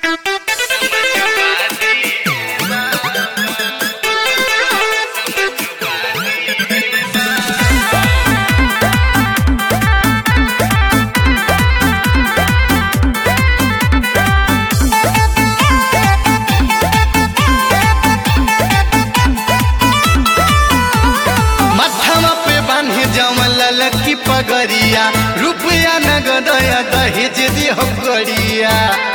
पगरिया रुपया नगदया दहेज दिहो गरिया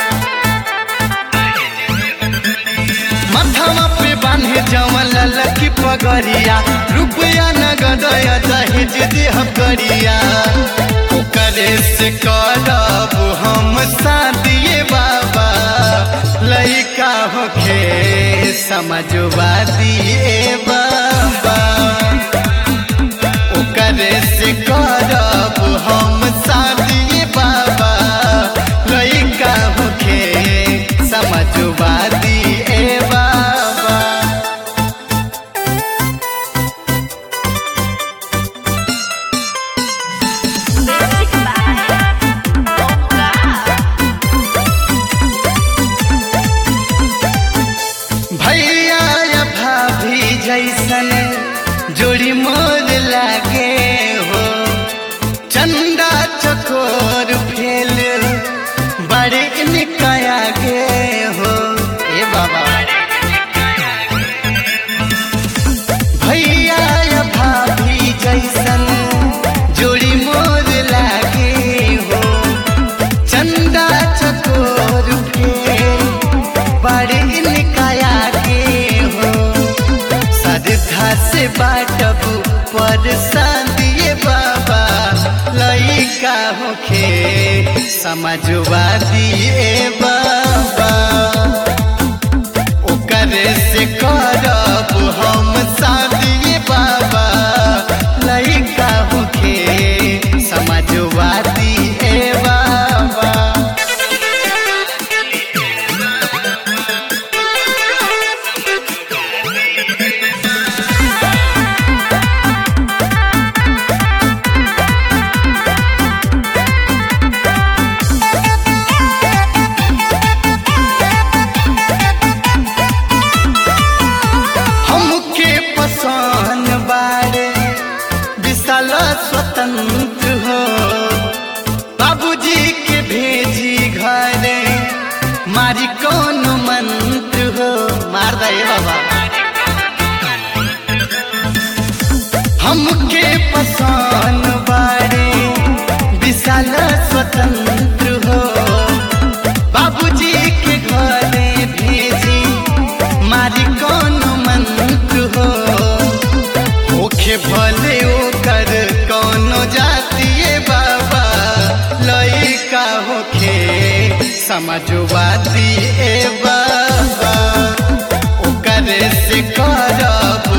माथामा पे बांधे जमल लकी पगरिया रुपया नगदया दहेज दिहो गरिया ओकरे से करब हम शादिए बाबा लइका होखे समझवा दिए बाबा ओकरे से करब हम शादी बाबा लइका होखे समझवा दिए बाबा Music by Bonga. भैया या भाभी जैसन जोड़ी मोर लागे हो चंदा चकोर फेल बड़े निकाया गे हो ए बाबा भैया या भाभी जैसन जोड़ी मोर लागे हो चंदा चकोर फेल बड़े निकाया के हो श्रद्धा से बाटब पर दिए बाबा लइका होखे समझवा दिए बाबा ओकरे से करब हम शादी बाबा लइका होखे समझवा दिए बाबा हमके पसंद बारे विशाल स्वतंत्र हो बाबूजी के भेजी घरे मारी कौन मंत्र हो मार दे बाबा हमके पसंद बारे विशाल स्वतंत्र हो बाबूजी के घरे भेजी मारी कौन मंत्र हो ओखे भले ओकर कौनो जातिए बाबा लइका होखे समझवा दिए बाबा ओकरे से करब